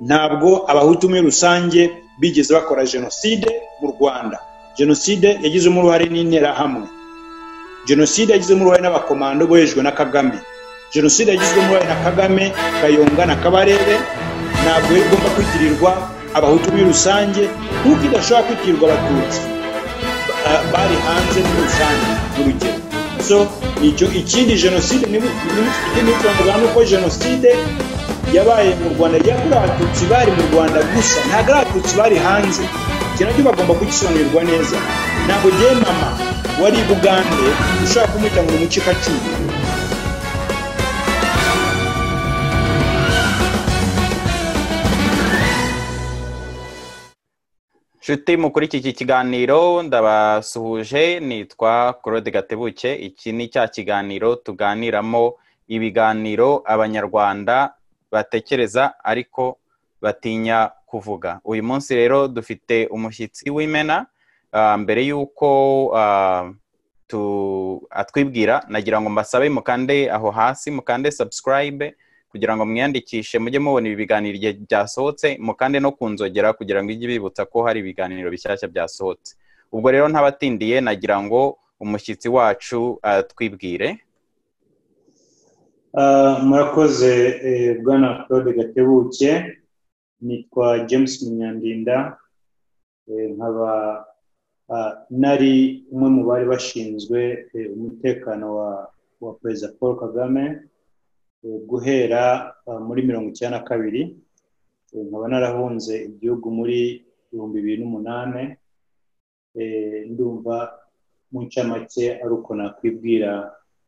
ntabwo abahutu muri rusange bigeze bakora jenoside mu rwanda jenoside yagizemo uruhare n'interahamwe jenoside yagizemo uruhare n'abakomando bohejwe na kagame jenoside yagizwemo uruhare na kagame kayonga na kabarebe ntabwo yari igomba kwitirirwa abahutu muri rusange nk'uko idashobora kwitirirwa abatutsi bari hanze muri rusange urugero so icyo ikindi jenoside ikindi twavuga ni uko jenoside yabaye mu rwanda yakorewe abatutsi bari mu rwanda gusa ntabwo ari abatutsi bari hanze iki nacyo bagomba kugisobanurirwa neza ntabwo ngewe mama wari i bugande ushobora kumwita ngo ni umucikacumu inshuti mukuri iki kiganiro ndabasuhuje nitwa claude gatebuke iki ni cya kiganiro tuganiramo ibiganiro abanyarwanda batekereza ariko batinya kuvuga uyu munsi rero dufite umushyitsi w'imena mbere y'uko atwibwira nagira ngo mbasabe mukande aho hasi mukande subscribe kugira ngo mwiyandikishe mujye mubona ibi biganiro igihe byasohotse mukande no ku nzogera kugira ngo ijye bibutsa ko hari ibiganiro bishyashya byasohotse ubwo rero ntabatindiye nagira ngo umushyitsi wacu twibwire murakoze bwana claude gatebuke nitwa james munyandinda nkaba nari umwe mu bari bashinzwe umutekano wa perezida paul kagame guhera muri mirongo icyenda na kabiri nkaba narahunze igihugu muri ibihumbi bibiri n'umunani ndumva mu ncamake ari uko nakwibwira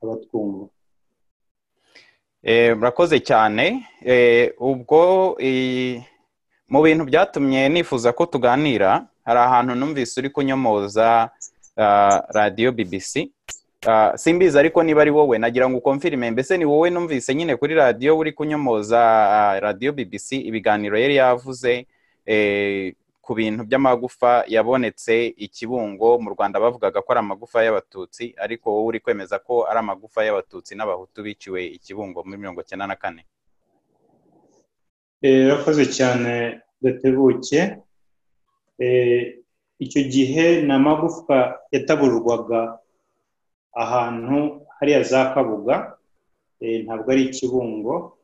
abatwumva murakoze cyane ubwo mu bintu byatumye nifuza ko tuganira hari ahantu numvise uri kunyomoza radiyo bbc simbizi ariko niba ari wowe nagira ngo ukomfirime mbese ni wowe numvise nyine kuri radiyo uri kunyomoza radiyo bbc ibiganiro yari yavuze ku bintu by'amagufa yabonetse ikibungo mu rwanda bavugaga ko ari amagufa y'abatutsi ariko wowe uri kwemeza ko ari amagufa y'abatutsi n'abahutu biciwe ikibungo muri mirongo icyenda na kane yakoze cyane gatebuke icyo gihe ni amagufwa yataburwaga ahantu hariya za kabuga ntabwo ari ikibungo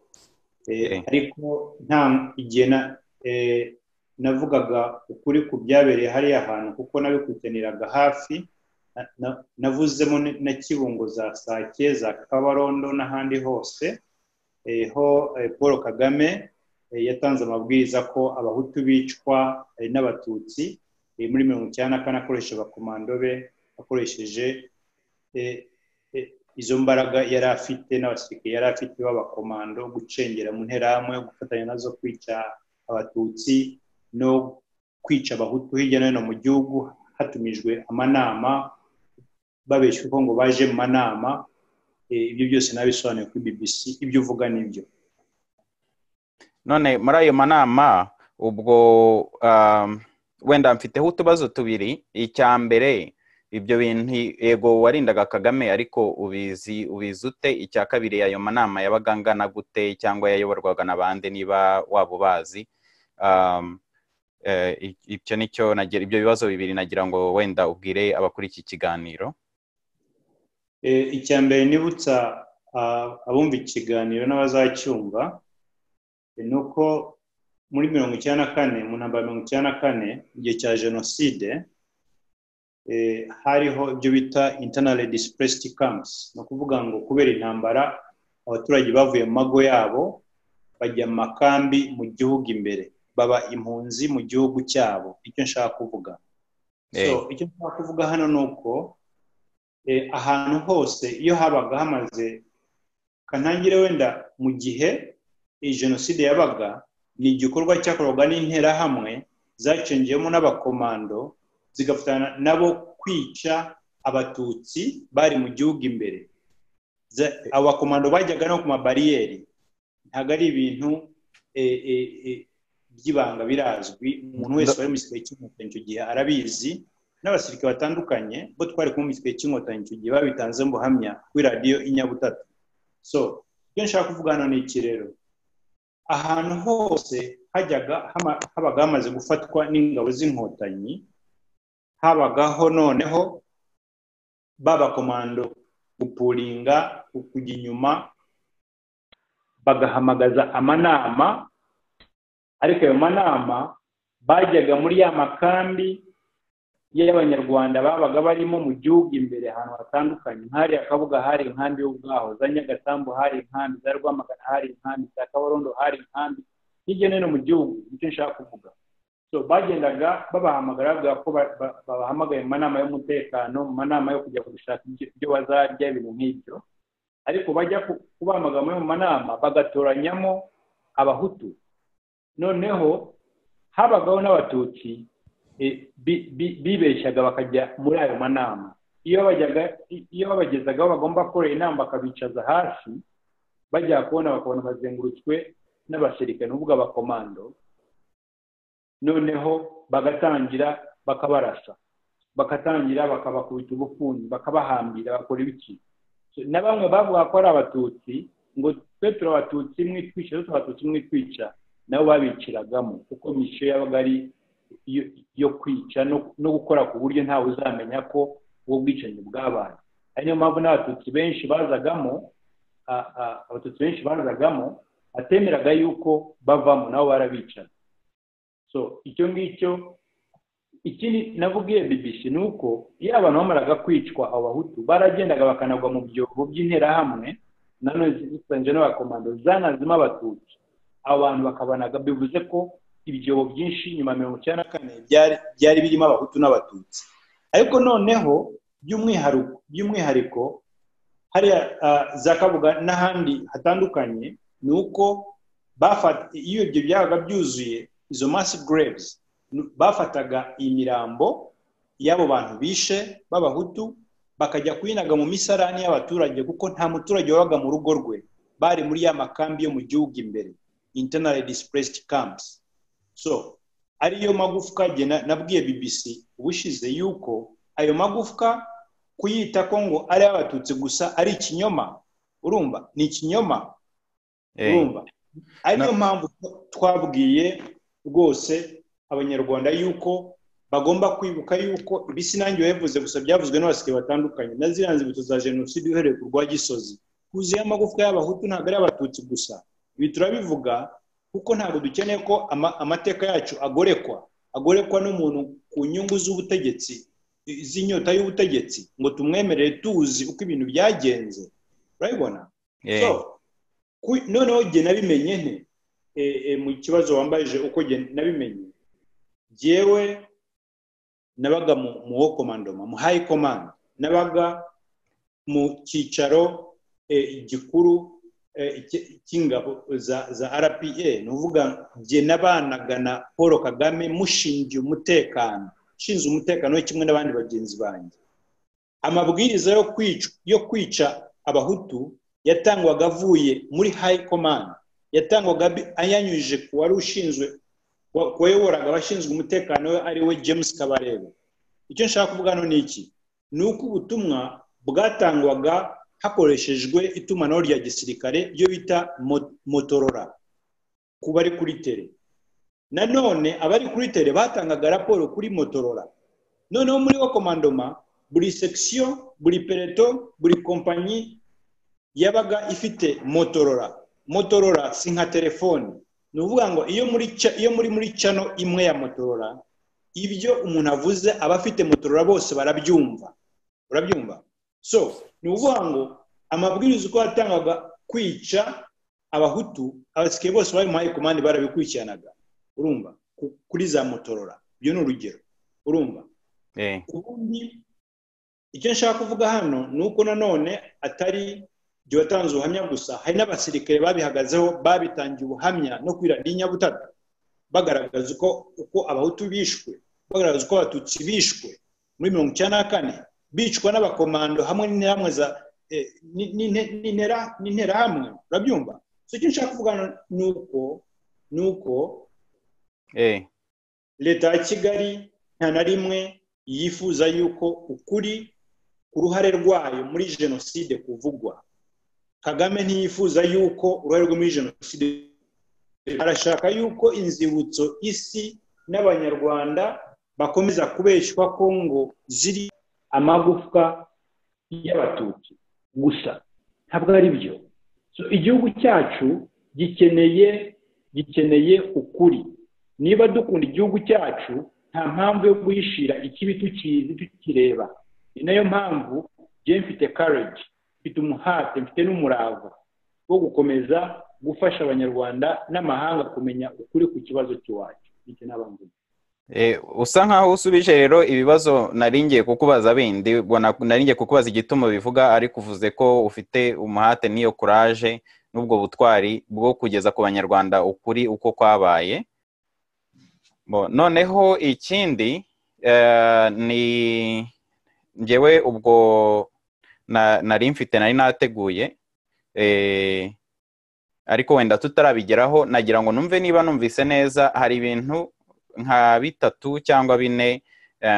ariko nta igihe navugaga ukuri ku byabereye hariya hantu kuko nabikurikiraniraga hafi navuzemo na kibungo za sake za kabarondo n'ahandi hose ho paul kagame yatanze amabwiriza ko abahutu bicwa n'abatutsi muri mirongo icyenda na kane akoresha abakomando be akoresheje izo mbaraga yari afite n'abasirikare yari afite b'abakomando gucengera mu nterahamwe gufatanya nazo kwica abatutsi no kwica abahutu hirya no hino mu gihugu hatumijwe amanama babeshyweho ngo baje mu manama ibyo byose nabisobanuye kuri bbc ibyo uvuga nibyo none muri ayo manama ubwo wenda mfiteho utubazo tubiri icya mbere ibyo bintu yego warindaga kagame ariko ubizi ubizi ute icya kabiri ayo manama yabaga angana gute cyangwa yayoborwaga n'abandi niba waba ubazi ibyo nicyo ibyo bibazo bibiri nagira ngo wenda ubwire abakuri iki kiganiro icya mbere nibutsa abumva ikiganiro n'abazacyumva ni uko muri mirongo icyenda na kane mu ntambaro mirongo icyenda na kane igihe cya jenoside hariho ibyo bita internal displaced camps ni ukuvuga ngo kubera intambara abaturage bavuye mu mago yabo bajya mu makambi mu gihugu imbere baba impunzi mu gihugu cyabo icyo nshaka kuvuga icyo nshaka kuvuga hano ni uko ahantu hose iyo habaga hamaze kanangire wenda mu gihe iyi jenoside yabaga ni igikorwa cyakorwaga n'interahamwe zacengeyemo n'abakomando zigafatana nabo kwica abatutsi bari mu gihugu imbere abo bakomando bajyaga no ku mabariyeri ntabwo ari ibintu by'ibanga birazwi umuntu wese wari mu gihe cy'inkotanyi icyo gihe arabizi n'abasirikare batandukanye bo twari kumwe mu gihe cy'inkotanyi icyo gihe babitanze mu buhamya kuri radiyo inyabutatu so ibyo nshaka kuvuga hano ni iki rero ahantu hose hajyaga hama- habaga hamaze gufatwa n'ingabo z'inkotanyi habagaho noneho babakomando gupuringa kujya inyuma bagahamagaza amanama ariko ayo manama bajyaga muri ya makambi y'abanyarwanda babaga barimo mu gihugu imbere ahantu hatandukanye hari akabuga hari inkambi y'ubwahoza nyagasambu hari inkambi za rwamagana hari inkambi za kabarondo hari inkambi hirya no hino mu gihugu nicyo nshaka kuvuga so bagendaga babahamagara bavuga ko ba- ba- babahamagaye mu manama y'umutekano mu manama yo kujya gushaka ibyo ibyo bazarya ibintu nk'ibyo ariko bajya ku- kubahamagara muri mu manama bagatoranyamo abahutu noneho habagaho n'abatutsi e, bi- bi- bibeshyaga bakajya muri ayo manama iyo bajyaga i- iyo babagezagaho bagomba gukora inama bakabicaza hasi bajya kubona bakabona bazengurutswe n'abasirikare ni ukuvuga abakomando noneho bagatangira bakabarasa bagatangira bakabakubita ubupfuni bakabahambira bakora ibiki So, na bamwe bavuga ko ari abatutsi ngo twe turi abatutsi mwitwica twe turi abatutsi mwitwica nabo babiciragamo kuko misiyo yabaga ari yo- yo kwica no no gukora ku buryo ntawe uzamenya ko ubwo bwicanyi bwabaye ari niyo mpamvu n'abatutsi benshi bazagamo a- a- abatutsi benshi bazagamo atemeraga yuko bavamo nabo barabicana so icyo ngicyo ikindi navugiye bbc ni uko iyo abantu bamaraga kwicwa abo bahutu baragendaga bakanagwa mu byobo by'interahamwe nanone zisanzwe n'abakomando zanazima abatutsi abo bantu bakabanaga bivuze ko ibyobo byinshi nyuma ya mirongo icyenda na kane byari byari birimo abahutu n'abatutsi ariko noneho by'umwiharu- by'umwihariko hariya ah, za kabuga n'ahandi hatandukanye ni uko bafata iyo ibyo byabaga byuzuye izo mass graves n- bafataga imirambo y'abo bantu bishe b'abahutu bakajya kuyinaga mu misarani y'abaturage kuko nta muturage wabaga mu rugo rwe bari muri ya makambi yo mu gihugu imbere internally displaced camps so ariyo magufwa jye na- nabwiye bbc ubushize yuko ayo magufwa kuyita ko ngo ari abatutsi gusa ari ikinyoma urumva ni ikinyoma Eh, urumva ariyo mpamvu twabwiye rwose abanyarwanda yuko bagomba kwibuka yuko ibi sinange wabivuze gusa byavuzwe n'abasirikare batandukanye na ziriya nzibutso za jenoside uhereye ku rwa gisozi kuzuyeho amagufwa y'abahutu ntabwo ari abatutsi gusa ibi turabivuga kuko ntabwo dukeneye ko ama- amateka yacu agorekwa agorekwa n'umuntu ku nyungu z'ubutegetsi z'inyota y'ubutegetsi ngo tumwemerere tuzi uko ibintu byagenze urabibona eh, So, ku- noneho jye nabimenye nte Eh, eh, mu kibazo wambajije uko jye nabimenye jyewe nabaga mu mu wo komandoma mu hayi komando nabaga mu cyicaro eh, gikuru eh, cy- cy'ingabo za za rpa ni ukuvuga jye nabanaga na paul kagame mushingiye umutekano ushinzwe umutekano we kimwe n'abandi bagenzi banjye amabwiriza yo kwica yo kwica abahutu yatangwaga avuye muri hayi komandi yatangwaga bi- ayanyujije ku wari ushinzwe wa- wayoboraga abashinzwe umutekano we ari we james kabarebe icyo nshaka kuvuga hano ni iki ni uko ubutumwa bwatangwaga hakoreshejwe itumanaho rya gisirikare ryo bita mo- motorora ku bari kuri tere nanone abari kuri tere batangaga raporo kuri motorora noneho muri wo komandoma buri sekisiyo buri pereto buri kompanyi yabaga ifite motorora motorora si nka telefoni ni ukuvuga ngo iyo muri ca- iyo muri muri cano imwe ya motorora ibyo umuntu avuze abafite motorora bose barabyumva urabyumva so ni ukuvuga ngo amabwiriza uko yatangaga kwica abahutu abasirikare bose bari mu hayikomandi barabikurikiranaga urumva ku- kuri za motorora ibyo ni urugero urumva eh, ubundi icyo nshaka kuvuga hano ni uko nanone atari jye watanze ubuhamya gusa hari n'abasirikare babihagazeho babitangiye ubuhamya no kuri radiyo nyabutatu bagaragaza uko uko abahutu bishwe bagaragaza uko abatutsi bishwe muri mirongo icyenda na kane bicwa n'abakomando hamwe n'interahamwe za eh, ni- ni- ni- n'intera- n'interahamwe urabyumva so icyo nshaka kuvuga hano ni uko ni uko eh, leta ya kigali nta na rimwe yifuza yuko ukuri ku ruhare rwayo muri jenoside kuvugwa kagame ntiyifuza yuko uruhare rwe muri jenoside arashaka yuko inzibutso isi n'abanyarwanda bakomeza kubeshywa ko ngo ziri amagufwa y'abatutsi gusa ntabwo ari byo So, igihugu cyacu gikeneye gikeneye ukuri niba dukunda igihugu cyacu nta mpamvu yo guhishira ikibi tukizi tukireba ni nayo mpamvu njye mfite kareji mfite umuhate mfite n'umurava wo gukomeza gufasha abanyarwanda n'amahanga kumenya ukuri ku kibazo cy'iwacu ndetse n'abandi usa nkaho usubije rero ibibazo naringiye kukubaza bindi naringiye kukubaza igituma bivuga ariko uvuze ko ufite umuhate n'iyo kuraje n'ubwo butwari bwo kugeza ku banyarwanda ukuri uko kwabaye noneho ikindi ni ngewe ubwo nari mfite nari nateguye ariko wenda tutarabigeraho nagira ngo numve niba numvise neza hari ibintu nka bitatu cyangwa bine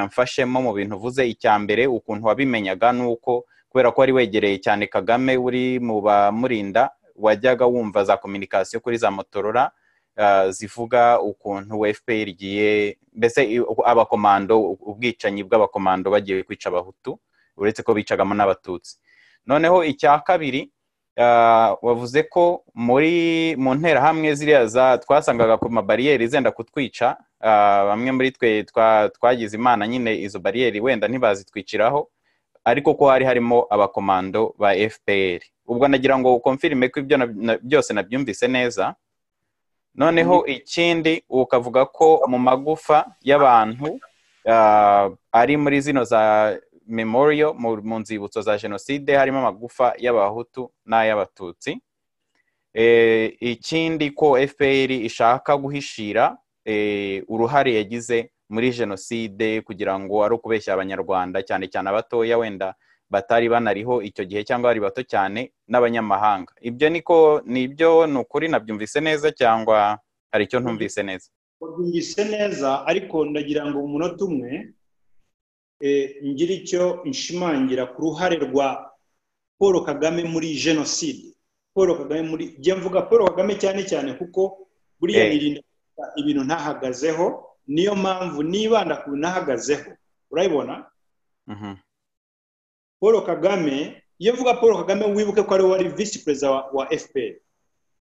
mfashemo mu bintu uvuze icya mbere ukuntu wabimenyaga ni uko kubera ko wari wegereye cyane kagame uri mu bamurinda wajyaga wumva za kominikasiyo kuri za motorora zivuga ukuntu fpr igiye mbese abakomando ubwicanyi bw'abakomando bagiye kwica abahutu uretse ko bicagamo n'abatutsi noneho icya kabiri wavuze ko muri mu nterahamwe ziriya za twasangaga ku mabariyeri zenda kutwica bamwe muri twe twagize imana nyine izo bariyeri wenda ntibazitwiciraho ariko ko hari harimo abakomando ba fpr ubwo nagira ngo ukomfirime ko ibyo byose nabyumvise neza noneho ikindi ukavuga ko mu magufa y'abantu ari muri zino za memoriyo mu nzibutso za jenoside harimo amagufa y'abahutu n'ay'abatutsi ikindi ko fpr ishaka guhishira uruhare yagize muri jenoside kugira ngo ari ukubeshya abanyarwanda cyane cyane abatoya wenda batari banariho icyo gihe cyangwa bari bato cyane n'abanyamahanga ibyo niko nibyo ni ukuri nabyumvise neza cyangwa hari icyo ntumvise neza babyumvise neza ariko ndagira ngo mu munota umwe ngira icyo nshimangira ku ruhare rwa paul kagame muri jenoside paul kagame muri njya mvuga paul kagame cyane cyane kuko buriya yirinda ibintu ntahagazeho niyo mpamvu nibanda ku bintu ahagazeho urabibona paul kagame iyo uvuga paul kagame wibuke ko ariwe wari visi perezida wa fpr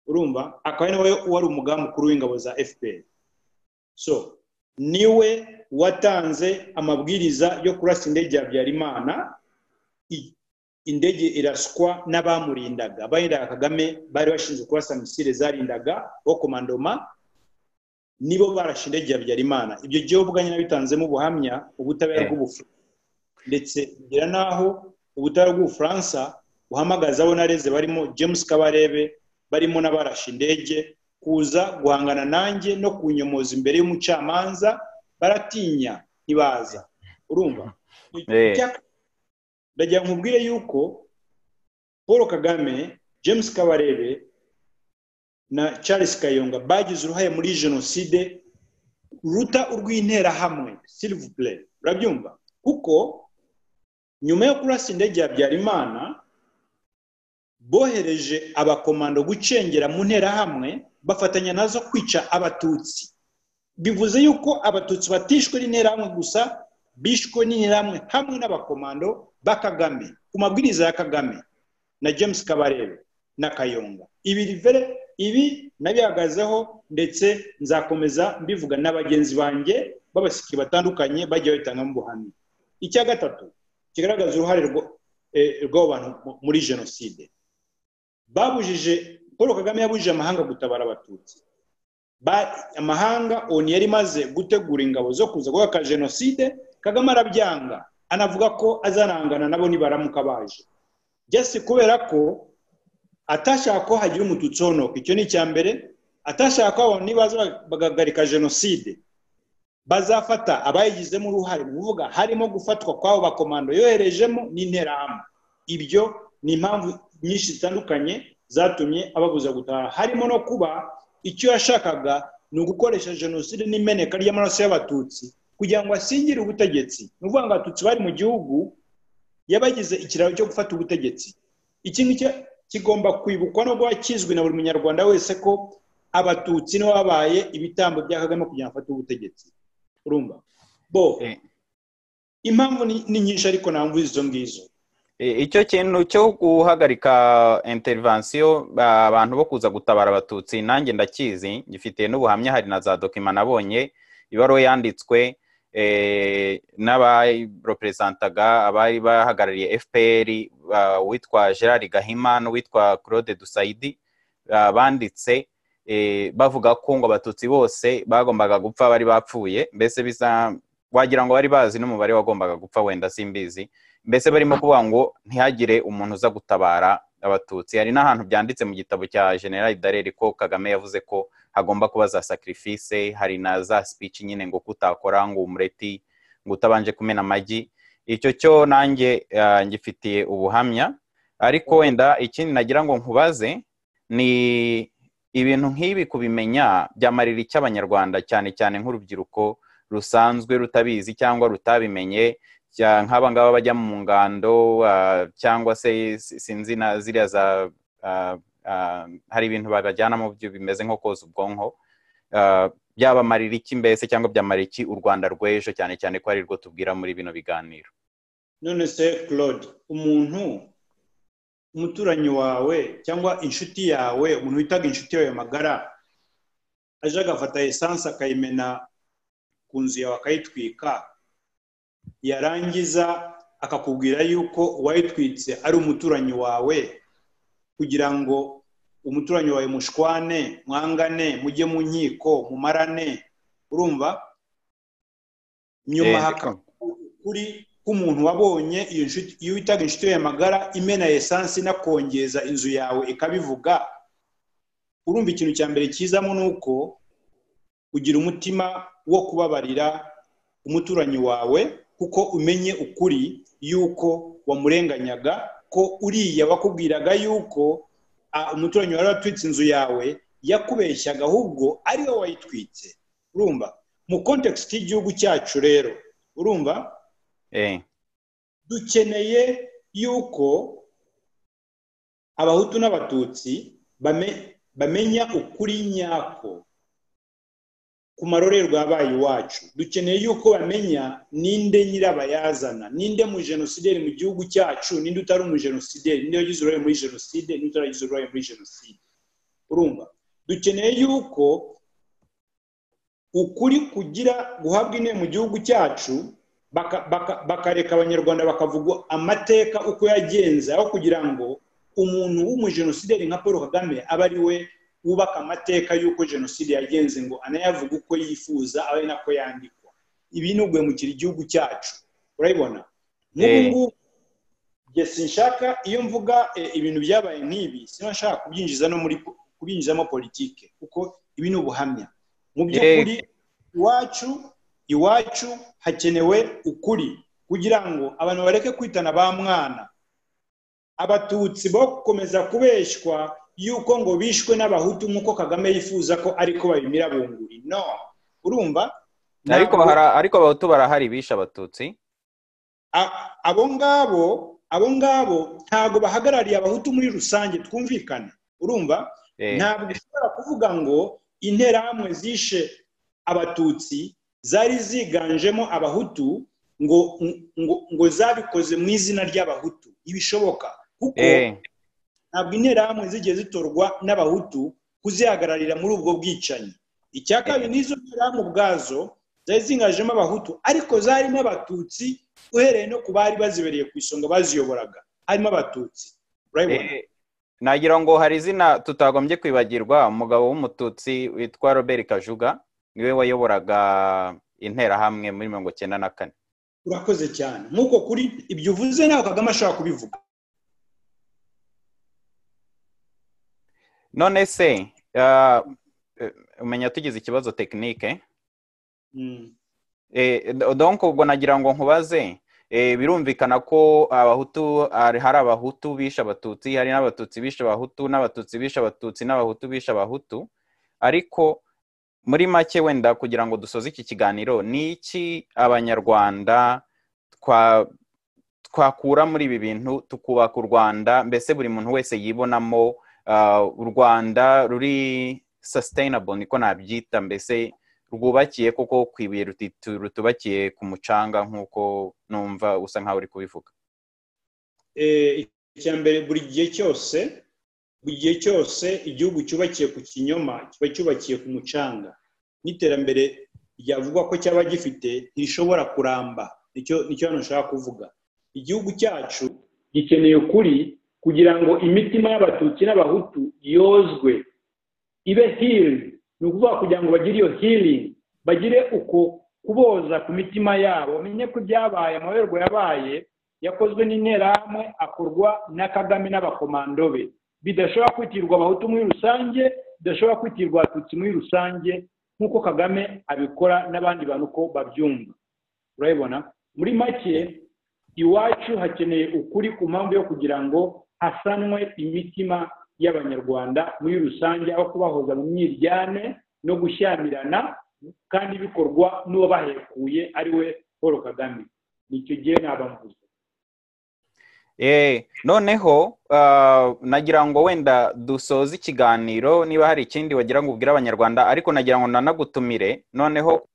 urumva akaba ari nawe wari umugambi mukuru w'ingabo za fpr so niwe watanze amabwiriza yo kurasa indege ya habyarimana indege iraswa n'abamurindaga abarindaga kagame bari bashinzwe kurasa misile zarindaga bo komandoma nibo barashe indege ya habyarimana ibyo gihe ubwanya nabitanzemo ubuhamya ubutabera bw'ubufuransa ndetse bigera n'aho ubutabera bw'ubufaransa buhamagaza abo nareze barimo james kabarebe barimo n'abarashe indege kuza guhangana nanjye no kunyomoza imbere y'umucamanza baratinya ntibaza urumva ndagira ngo nkubwire yuko paul kagame james kabarebe na charles kayonga bagize uruhare muri jenoside ruta urw'interahamwe silivupure urabyumva kuko nyuma yo kurasa indege ya habyarimana bohereje abakomando gucengera mu nterahamwe bafatanya nazo kwica abatutsi bivuze yuko abatutsi batishwe n'interahamwe gusa bishwe n'interahamwe hamwe n'abakomando ba kagame ku mabwiriza ya kagame na james kabarebe na kayonga ibi rivere ibi nabihagazeho ndetse nzakomeza mbivuga na bagenzi banjye b'abasiki batandukanye bagiye babitangamo ubuhamya icya gatatu kigaragaza uruhare rw'abo bantu muri jenoside babujije paul kagame yabujije amahanga gutabara abatutsi amahanga oni yari imaze gutegura ingabo zo kuza guhaka jenoside kagame arabyanga anavuga ko azarangana nabo nibaramuka baje byose kubera ko atashaka ko hagira umututsi honoka icyo ni icya mbere atashaka ko abantu nibaza bagahagarika jenoside bazafata abayigizemo uruhare mu kuvuga harimo gufatwa kw'abo bakomando yoherejemo n'interahamwe ibyo ni impamvu nyinshi zitandukanye zatumye ababuza gutaha harimo no kuba icyo yashakaga ni ugukoresha jenoside n'imeneka ry'amaraso y'abatutsi kugira ngo asingire ubutegetsi ni ukuvuga ngo abatutsi bari mu gihugu yabagize ikiraro cyo gufata ubutegetsi iki ngiki kigomba kwibukwa no guha kizwi na buri munyarwanda wese ko abatutsi nibo babaye ibitambo bya kagame kugira ngo afate ubutegetsi urumva bo impamvu ni- ni nyinshi ariko ntabwo izo ngizo I- icyo kintu cyo guhagarika interivansiyo ba- abantu bo kuza gutabara abatutsi nanjye ndakizi ngifitiye n'ubuhamya hari na za dokima nabonye ibaruwa yanditswe eh, n'abayireperesantaga abari bahagarariye fpr ba- uwitwa gerard gahima n'uwitwa claude dusayidi ah, banditse eh, bavuga ko ngo abatutsi bose bagombaga gupfa bari bapfuye mbese bisa wagira ngo bari bazi n'umubare wagombaga gupfa wenda simbizi mbese barimo kuvuga ngo ntihagire umuntu uza gutabara abatutsi hari n'ahantu byanditse mu gitabo cya general dareri ko kagame yavuze ko hagomba kuba za sacrifice hari na za speech nyine ngo kutakora ngo umureti ngo utabanje kumena amagi icyo cyo nanjye ah, ngifitiye ubuhamya ariko wenda ikindi nagira ngo nkubaze ni ibintu nk'ibi kubimenya byamarira iki abanyarwanda cyane cyane nk'urubyiruko rusanzwe rutabizi cyangwa rutabimenye cya- nk'aba ngaba bajya mu ngando ah, cyangwa se si- sinzi na ziriya za ah, ah, hari ibintu babajyanamo byo bimeze nko koza ubwonko Ah, byabamarira iki mbese cyangwa byamarira iki u rwanda rw'ejo cyane cyane ko ari rwo tubwira muri bino biganiro none se claude umuntu umuturanyi wawe cyangwa inshuti yawe umuntu witaga inshuti yawe magara aje agafata esanse akayimena ku nzu yawe akayitwika yarangiza akakubwira yuko uwayitwitse ari umuturanyi wawe kugira ngo umuturanyi wawe mushwane mwangane mujye mu nkiko mumarane urumva nyuma Eh, haka kuri k'umuntu wabonye iyo nshuti iyo witaga inshuti yawe magara imena esansi inakongeza inzu yawe ikabivuga urumva ikintu cya mbere kizamo ni uko ugira umutima wo kubabarira umuturanyi wawe kuko umenye ukuri yuko wamurenganyaga ko uriya wakubwiraga yuko ah, umuturanyi wawe watwitse inzu yawe yakubeshyaga ahubwo ari wowe wayitwitse urumva mu kontekisiti y'igihugu cyacu rero urumva eh, dukeneye yuko abahutu n'abatutsi bame- bamenya ukuri nyako ku marorerwa yabaye iwacu dukeneye yuko bamenya ninde nyirabayazana ninde mu jenosideri mu gihugu cyacu ninde utari umujenosideri ninde wagize uruhare muri jenoside ninde utaragize uruhare muri jenoside urumva dukeneye yuko ukuri kugira guhabwa intebe mu gihugu cyacu baka- baka- bakareka abanyarwanda bakavuga amateka uko yagenze aho kugira ngo umuntu w'umujenosideri nka paul kagame abe ari we wubaka amateka y'uko jenoside yagenze ngo anayavuge uko yifuza abe ari nako yandikwa ibi ni ugwemukira igihugu cyacu urabibona nk'ubu Eh. ngubu njye sinshaka iyo mvuga eh, ibintu byabaye nk'ibi sinashaka kubyinjiza no muri po- kubyinjizamo politike kuko ibi ni ubuhamya mu by'ukuri iwacu iwacu hakenewe ukuri kugira ngo abantu bareke kwitana ba mwana abatutsi bo gukomeza kubeshywa yuko ngo bishwe n'abahutu nk'uko kagame yifuza ko ariko babimira bunguri no urumva ariko Ntabwo- hari- ariko abahutu barahari bishe abatutsi A- abo ngabo abo ngabo ntabwo bahagarariye abahutu muri rusange twumvikane urumva Eh, ntabwo ushobora kuvuga ngo interahamwe zishe abatutsi zari ziganjemo abahutu ngo ngo, ngo zabikoze mu izina ry'abahutu ibishoboka kuko eh, ntabwo interahamwe zigiye zitorwa n'abahutu kuzihagararira muri ubwo bwicanyi icya kabiri n'izo nterahamwe ubwazo zari zingajemo abahutu ariko zarimo abatutsi uhereye no ku bari bazibereye ku isonga baziyoboraga harimo abatutsi urabibona Eh, nagira ngo hari izina tutagombye kwibagirwa umugabo w'umututsi witwa robert kajuga niwe wayoboraga interahamwe muri mirongo cyenda na kane urakoze cyane nk'uko kuri ibyo uvuze nawe kagame ashobora kubivuga none se ah, eh, umenya tugize ikibazo tekinike Mm. Eh, do- donc ubwo nagira ngo nkubaze eh, birumvikana ko abahutu hari hari abahutu bishe abatutsi hari n'abatutsi bishe abahutu n'abatutsi bishe abatutsi n'abahutu bishe abahutu ariko muri make wenda kugira ngo dusoze iki kiganiro ni iki abanyarwanda twa twakura muri ibi bintu tukubaka u rwanda mbese buri muntu wese yibonamo ah, u rwanda ruri sustainable niko nabyita mbese rwubakiye kuko ku ibuye rutubakiye ku mucanga nk'uko numva usa nkaho uri kubivuga icya mbere buri gihe cyose buri gihe cyose igihugu cyubakiye ku kinyoma kiba cyubakiye ku mucanga n'iterambere ryavugwa ko cyaba gifite ntirishobora kuramba nicyo hano ushaka kuvuga igihugu cyacu gikeneye ukuri kugira ngo imitima y'abatutsi n'abahutu yozwe ibe hiri ni ukuvuga kugira ngo bagire iyo hiringi bagire uko kuboza ku mitima yabo bamenye ko ibyabaye amaberwa yabaye yakozwe n'interahamwe akorwa na kagame n'abakomando be bidashobora kwitirwa abahutu muri rusange bidashobora kwitirwa abatutsi muri rusange nk'uko kagame abikora n'abandi bantu uko babyumva urabibona muri make iwacu hakeneye ukuri ku mpamvu yo kugira ngo hasanwe imitima y'abanyarwanda muri rusange aho kubahoza mu myiryane no gushyamirana kandi bikorwa n'uwo bahekuye ari we paul kagame nicyo gihe ntabambuze noneho nagira ngo wenda dusoze ikiganiro niba hari ikindi wagira ngo ubwire abanyarwanda ariko nagira ngo nanagutumire noneho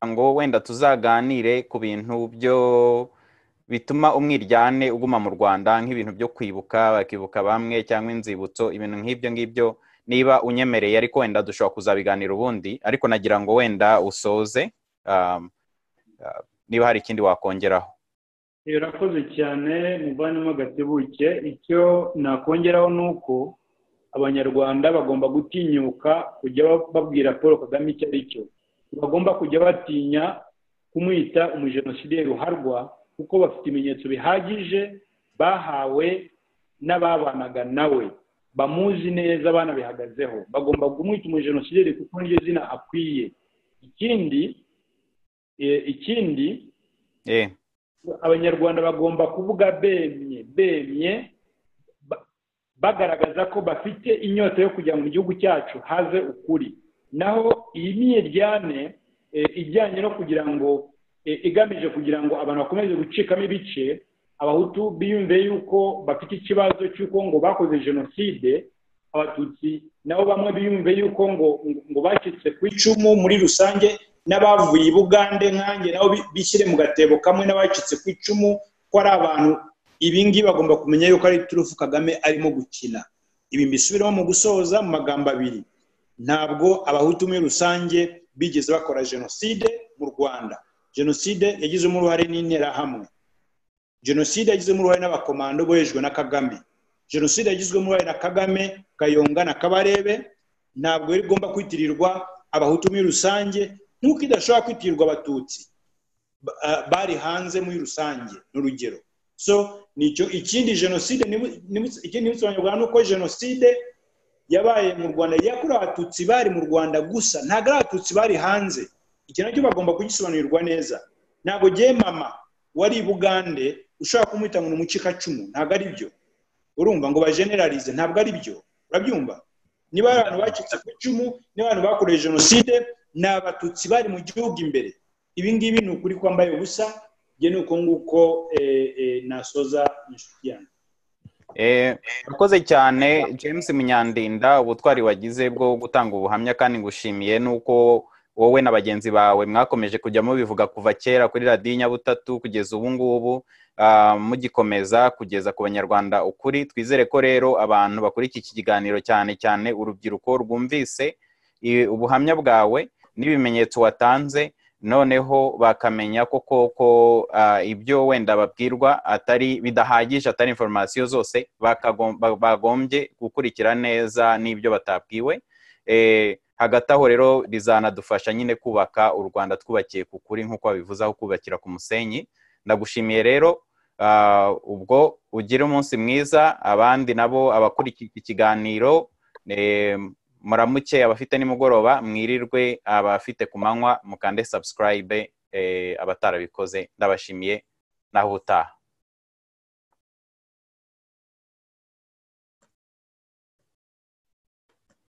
ngo wenda tuzaganire ku bintu byo bituma umwiryane uguma mu rwanda nk'ibintu byo kwibuka bakibuka bamwe cyangwa inzibutso ibintu nk'ibyo ngibyo niba unyemereye ariko wenda dushobora kuzabiganira ubundi ariko nagira ngo wenda usoze niba hari ikindi wakongeraho irakoze cyane muvanemo agatebuke icyo nakongeraho ni uko abanyarwanda bagomba gutinyuka kujya babwira paul kagame icyo ari cyo bagomba kujya batinya kumwita umujenosideri ruharwa kuko bafite ibimenyetso bihagije bahawe n'ababanaga nawe bamuzi neza abana bihagazeho bagomba kumwita umujenosideri kuko niryo zina akwiye ikindi ikindi abanyarwanda bagomba kuvuga bemye bemye bagaragaza ko bafite inyota yo kujya mu gihugu cyacu haze ukuri naho iyi myiryane ijyanye no kugira ngo igamije kugira ngo abantu bakomeze gucikamo ibice abahutu biyumve yuko bafite ikibazo cy'uko ngo bakoze jenoside abatutsi nabo bamwe biyumve yuko ngo ngo bacitse ku icumu muri rusange n'abavuye i bugande nkange nabo bishyire mu gatebo kamwe n'abacitse ku icumu ko ari abantu ibingibi bagomba kumenya yuko ari turufu kagame arimo gukina ibi mbisubiramo mu gusoza mu magambo abiri ntabwo abahutu muri rusange bigeze bakora jenoside mu rwanda jenoside yagizemo uruhare n'interahamwe jenoside yagizemo uruhare n'abakomando bohejwe na kagame jenoside yagizwemo uruhare na kagame kayonga na kabarebe ntabwo yari igomba kwitirirwa abahutu muri rusange nk'uko idashobora kwitirirwa abatutsi bari hanze muri rusange ni urugero so nicyo ikindi jenoside ikindi bisobanurwa ni uko jenoside yabaye mu rwanda yakorewe abatutsi bari mu rwanda gusa ntabwo ari abatutsi bari hanze iki nacyo bagomba kugisobanurirwa neza ntabwo ngewe mama wari i bugande ushobora kumwita ngo ni umucikacumu ntabwo ari byo urumva ngo bajenerarize ntabwo ari byo urabyumva niba ari abantu bacitse ku icumu niba abantu bakorewe jenoside ni abatutsi bari mu gihugu imbere ibi ngibi ni ukuri kwambaye ubusa njye ni uko nguko nasoza inshuti yanjye urakoze cyane james munyandinda ubutwari wagize bwo gutanga ubuhamya kandi ngushimiye nuko wowe na bagenzi bawe mwakomeje kujya mubivuga kuva kera kuri radiyo nyabutatu kugeza ubu ngubu mugikomeza kugeza ku banyarwanda ukuri twizere ko rero abantu bakurikira iki kiganiro cyane cyane urubyiruko rwumvise ubuhamya bwawe n'ibimenyetso watanze noneho bakamenya ko koko ibyo wenda babwirwa atari bidahagije atari inforomasiyo zose bagombye gukurikira neza n'ibyo batabwiwe hagati aho rero rizanadufasha nyine kubaka u rwanda twubakiye ku kuri nk'uko babivuze aho kubakira ku musenyi ndagushimiye rero ubwo ugira umunsi mwiza abandi nabo abakurikira ikiganiro muramuke abafite nimugoroba mwirirwe abafite ku manywa mukande subscribe abatarabikoze ndabashimiye naho utaha